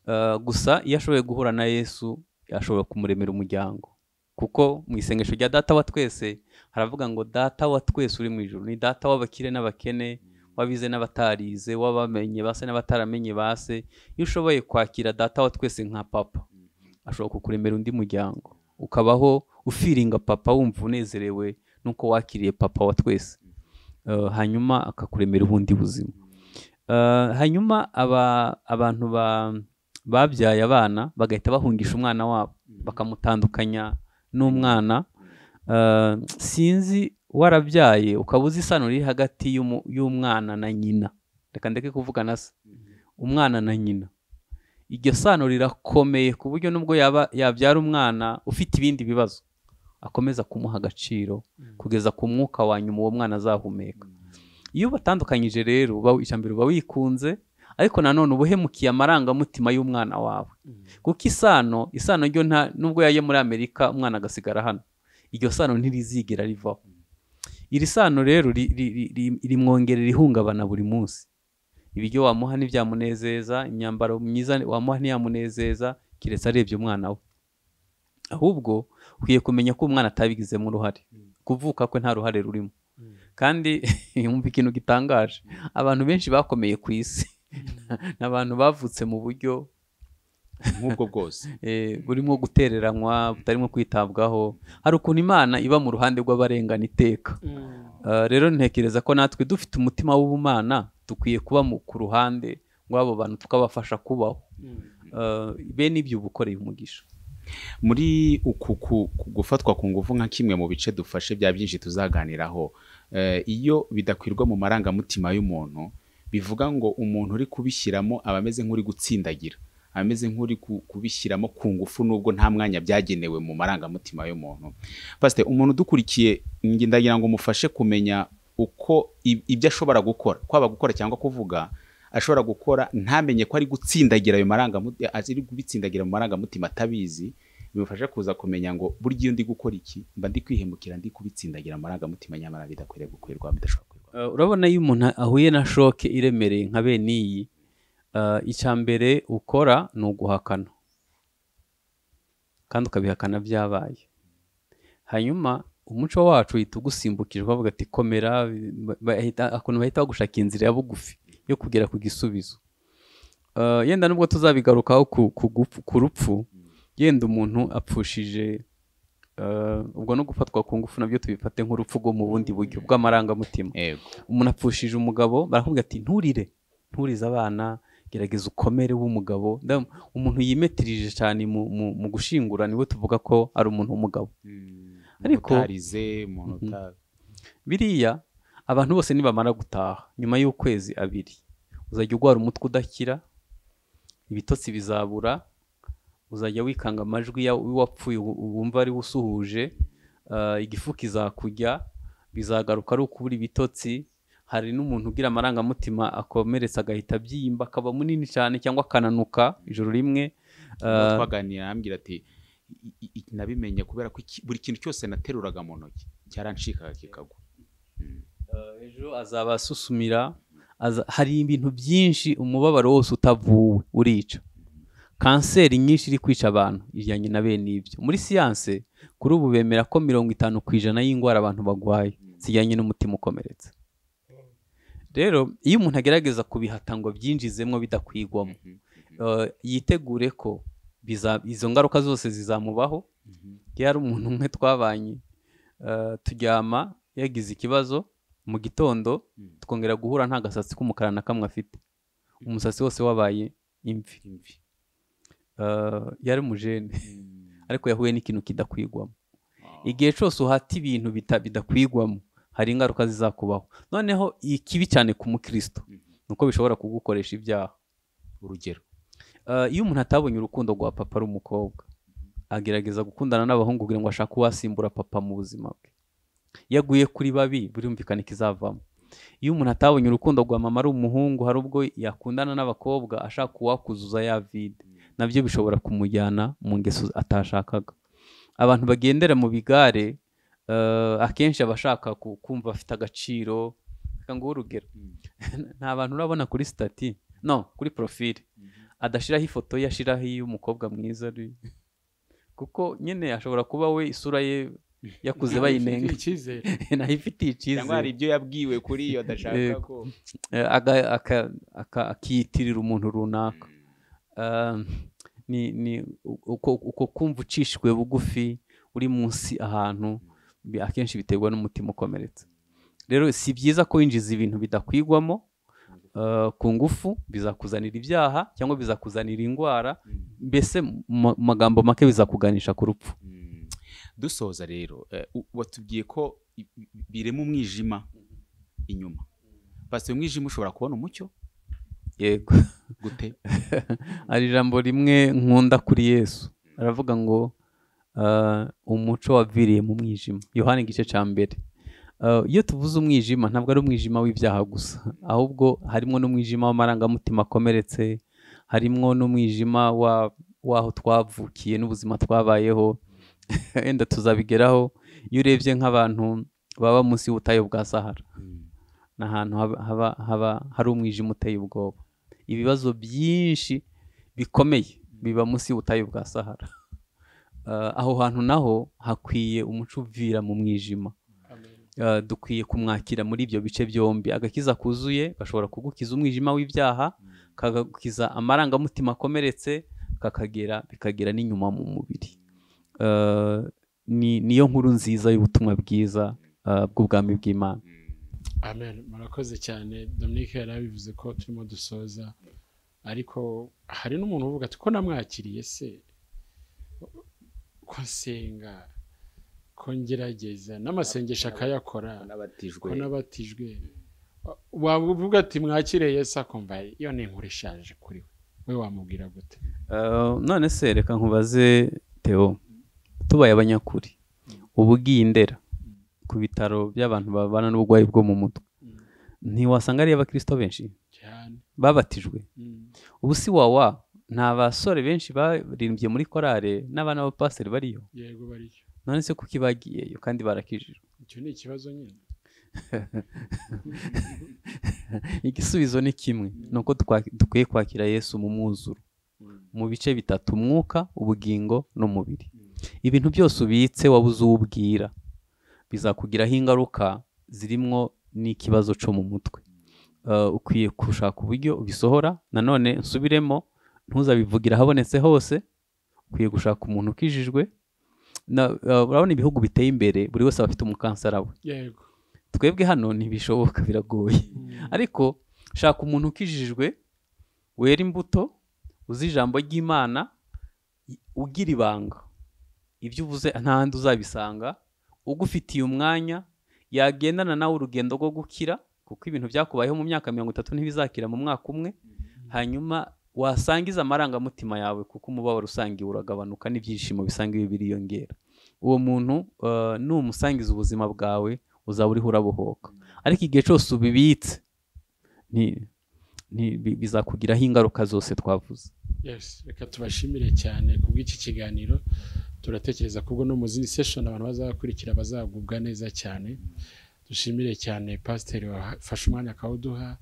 Eh, gusa iyo ashoboye guhura na yesu ashobora kumuremera umuryango kuko mu isengesho rya data wa twese haravuga ngo data wa twese uri mu ijoro ni data w'abakire n'abakene w'abize n'abatarize w'abamenye base n'abataramenye base iyo ushoboye kwakira data wa twese nka papa ashobora kukuremera undi muryango ukabaho ufiringa papa wumva unezerewe nuko wakiriye papa wa twese Eh, hanyuma akakuremera ubundi buzima Eh, hanyuma aba- abantu ba- babyaye abana bagahita bahungisha umwana wabo bakamutandukanya n'umwana Eh, sinzi warabyaye ukaba uzi isano riri hagati y'umu- y'umwana na nyina reka ndeke kuvugana se umwana na nyina iryo sano rirakomeye ku buryo nubwo yaba yabyara umwana ufite ibindi bibazo akomeza kumuha agaciro kugeza ku mwuka wa nyuma uwo mwana azahumeka iyo ubatandukanyije rero uba- icya mbere uba wikunze ariko nanone uba uhemukiye amarangamutima y'umwana wawe kuko isano isano ryo nta nubwo yaje muri amerika umwana agasigara hano iryo sano ntirizigera rivaho iri sano rero ri- ri- ri- ri- rimwongerera ihungabana buri munsi ibiryo wamuha ntibyamunezeza imyambaro myiza wamuha ntiyamunezeza keretse arebye umwana we ahubwo ukwiye kumenya ko umwana atabigizemo uruhare kuvuka kwe nta ruhare rurimo kandi yumva ikintu gitangaje abantu benshi bakomeye ku isi ni abantu bavutse mu buryo nk'ubwo bwose eh, burimo gutereranywa butarimo kwitabwaho hari ukuntu imana iba mu ruhande rw'abarengana iteka Uh, rero ntekereza ko natwe dufite umutima w'ubumana dukwiye kuba mu- ku ruhande rw'abo bantu tukabafasha kubaho Uh, bene ibyo uba ukoreye umugisha muri uku ku- ku gufatwa ku ngufu nka kimwe mu bice dufashe bya byinshi tuzaganiraho eh, iyo bidakwirwa mu marangamutima y'umuntu bivuga ngo umuntu uri kubishyiramo aba ameze nk'uri gutsindagira aba ameze nk'uri ku- kubishyiramo ku ngufu nubwo nta mwanya byagenewe mu marangamutima y'umuntu pasite umuntu udukurikiye nge ndagira ngo umufashe kumenya uko i- ibyo ashobora gukora kwaba gukora cyangwa kuvuga ashobora gukora ntamenye ko ari gutsindagira ayo marangamutima ari kubitsindagira mu marangamutima atabizi bimufasha kuza kumenya ngo burya iyo ndi gukora iki mba ndi kwihemukira ndi kubitsindagira amarangamutima nyamara bidakwiriye gukwirwa bidashobora gukwirwa Uh, urabona iyo umuntu ahuye na shoke iremereye nka bene iyi uh, icya mbere ukora ni uguhakana kandi ukabihakana byabaye hanyuma umuco wacu uhita ugusimbukije bavuga ati komera ba- bahita- akuntu bahita bagushaka inzira ya bugufi yo kugera ku gisubizo Uh, yenda nubwo tuzabigarukaho ku, ku, gupfu- ku rupfu yenda umuntu apfushije uh, ubwo no gufatwa ku ngufu nabyo tubifate nk'urupfu rwo mu bundi buryo bw'amarangamutima yego umuntu apfushije umugabo barakubwira ati nturire nturize abana gerageza ukomere w'umugabo Ndabona umuntu yimetirije cyane mu, mu, mu gushingura niwe tuvuga ko ari umuntu w'umugabo Ariko- utarize umuntu uta- biriya abantu bose nibamara gutaha nyuma y'ukwezi abiri uzajya urwara umutwe udakira ibitotsi bizabura uzajya wikanga amajwi ya- y'uwapfuye u- wumva ariwe usuhuje ah, igifu kizakujya bizagaruka ari ukubura ibitotsi hari n'umuntu ugira amarangamutima akomeretsa agahita abyimba akaba munini cyane cyangwa akananuka ijoro rimwe Ubwo twaganira arambwira ati "I- i- i- nabimenye kubera ko iki- buri kintu cyose nateruraga mu ntoki cyaranshikaga kikagwa Eh, ejo azaba asusumira aza- hari ibintu byinshi umubabaro wose utavuwe urica kanseri nyinshi iri kwica abantu ijyanye na bene ibyo muri siyanse kuri ubu bemera ko mirongo itanu ku ijana y'indwara abantu barwaye zijyanye n'umutima ukomeretse rero iyo umuntu agerageza kubihata ngo abyinjizemo bidakwigwamo eh, yitegure ko biza- izo ngaruka zose zizamubaho iyo ari umuntu umwe twabanye eh, turyama yagize ikibazo mu gitondo Mm. twongera guhura nta gasatsi k'umukara na kamwe afite umusatsi wose wabaye imvi Imvi. Eh, yari umujene Mm. ariko yahuye n'ikintu kidakwigwamo Ah. igihe cyose uhata ibintu bita- bidakwigwamo hari ingaruka zizakubaho noneho ikibi cyane ku mukristo Mhm. ni uko bishobora kugukoresha ibyaha urugero Eh, iyo umuntu atabonye urukundo rwa papa ari umukobwa agerageza gukundana n'abahungu kugira ngo ashake uwasimbura papa mu buzima bwe iyo aguye kuri babi birumvikana ikizavamo iyo umuntu atabonye urukundo rwa mama ari umuhungu hari ubwo yakundana n'abakobwa ashaka uwakuzuza ya vide nabyo bishobora kumujyana mu ngeso atashakaga abantu bagendera mu bigare eh, akenshi aba ashaka ku- kumva afite agaciro reka nguhe urugero nta bantu urabona kuri sitati no kuri porofile adashyiraho ifoto ye ashyiraho iy'umukobwa mwiza ari kuko nyine ashobora kuba we isura ye yakuze bayinenga icyizere nayo ifitiye icyizere cyangwa hari ibyo yabwiwe kuri iyo adashaka Eh, ko Eh, aga- aka- aka- akiyitirira umuntu runaka Ah, ni ni u- uko uko kumva ucishijwe bugufi uri munsi ahantu bi- akenshi biterwa n'umutima ukomeretse rero si byiza ko winjiza ibintu bidakwigwamo ah, ku ngufu bizakuzanira ibyaha cyangwa bizakuzanira indwara mbese mu mu magambo make bizakuganisha ku rupfu Mm. dusoza rero eh, u- watubwiye ko i- i- birema umwijima inyuma basi umwijima ushobora kubona umucyo yego gute hari ijambo rimwe nkunda kuri yesu aravuga ngo ah, umuco waviriye mu mwijima yohani igice cya mbere Ah, iyo tuvuze umwijima ntabwo ari umwijima w'ibyaha gusa ahubwo harimo n'umwijima w'amarangamutima akomeretse harimo n'umwijima wa- w'aho twavukiye n'ubuzima twabayeho wenda tuzabigeraho iyo urebye nk'abantu baba munsi y'ubutayu bwa sahara ni ahantu haba, haba, haba hari umwijima uteye ubwoba ibibazo byinshi bikomeye biba munsi y'ubutayu bwa sahara Eh, aho hantu naho hakwiye umuco uvira mu mwijima Eh, dukwiye kumwakira muri ibyo bice byombi agakiza kuzuye gashobora kugukiza umwijima w'ibyaha kagakiza amarangamutima akomeretse kakagera bikagera n'inyuma mu mubiri Eh, ni- niyo nkuru nziza y'ubutumwa bwiza eh, bw'ubwami bw'imana amen murakoze cyane dominique yari abivuze ko turimo dusoza ariko hari n'umuntu uvuga ati ko namwakiriye se ko nsenga ko ngerageza n'amasengesho akayakora n'abatijwe ko n'abatijwe wavuga ati mwakire yesu akumva iyo ni inkuru ishaje kuri we we wamubwira gute Uh, none se reka nkubaze Theo tubaye abanyakuri ubugiye indera ku bitaro by'abantu babana n'uburwayi bwo mu mutwe ntiwasanga ari abakristo benshi cyane babatijwe Mm. ubu si wawa nta basore benshi baririmbye muri korale n'abana b'abapasiteri bariyo yego bariyo none se kuko ibagiyeyo kandi barakijijwe icyo ni ikibazo nyine igisubizo ni kimwe ni uko tukwa- dukwiye kwakira yesu mu mwuzuro mu bice bitatu umwuka ubugingo n'umubiri ibintu byose ubitse wabuze uwubwira bizakugiraho ingaruka zirimo n'ikibazo cyo mu mutwe Eh, ukwiye gushaka uburyo ubisohora nanone nsubiremo ntuzabivugire ahabonetse hose ukwiye gushaka umuntu ukijijwe Na- eh, urabona ibihugu biteye imbere buri wese aba afite umukansara we yego twebwe hano ntibishoboka biragoye ariko shaka umuntu ukijijwe wera imbuto uzi ijambo ry'imana i- ugira ibanga ibyo uvuze ntahandi uzabisanga ugufitiye umwanya yagendana nawe urugendo rwo gukira kuko ibintu byakubayeho mu myaka mirongo itatu ntibizakira mu mwaka umwe hanyuma wasangiza amarangamutima yawe kuko umubabaro usangiwe uragabanuka n'ibyishimo bisangiwe biriyongera uwo muntu eh, numusangiza ubuzima bwawe uzaba uriho urabohoka ariko igihe cyose ubibitse ni- ni- bi- bizakugiraho ingaruka zose twavuze yes reka tubashimire cyane ku bw'iki kiganiro turatekereza kubwo no mu zindi session abantu bazakurikira bazagubwa neza cyane dushimire cyane pasiteri wafashe umwanya akawuduha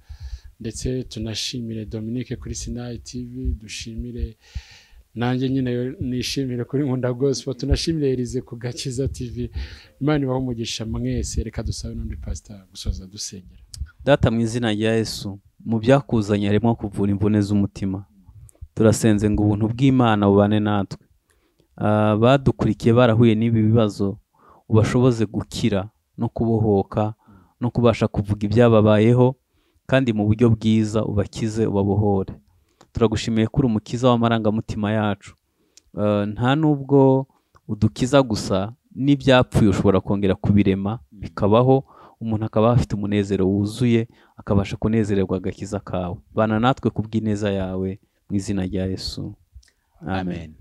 ndetse tunashimire Dominique kuri Sinai TV dushimire nanjye nyine nishimire kuri Nkunda Gospel tunashimire Elize ku Gakiza TV Imana ibahe umugisha mwese reka dusabe n'undi pastor gusoza dusengera data mu izina rya yesu mu byakuzanye harimo kuvura imvune z'umutima turasenze ngo ubuntu bw'imana bubane natwe Ah, badukurikiye barahuye n'ibi bibazo ubashoboze gukira no kubohoka no kubasha kuvuga ibyababayeho kandi mu buryo bwiza ubakize ubabohore turagushimiye ko uri umukiza w'amarangamutima yacu Ah, nta n'ubwo udukiza gusa n'ibyapfuye ushobora kongera kubirema bikabaho umuntu akaba afite umunezero wuzuye akabasha kunezererwa agakiza kawe bana natwe ku bw'ineza yawe mu izina rya yesu amen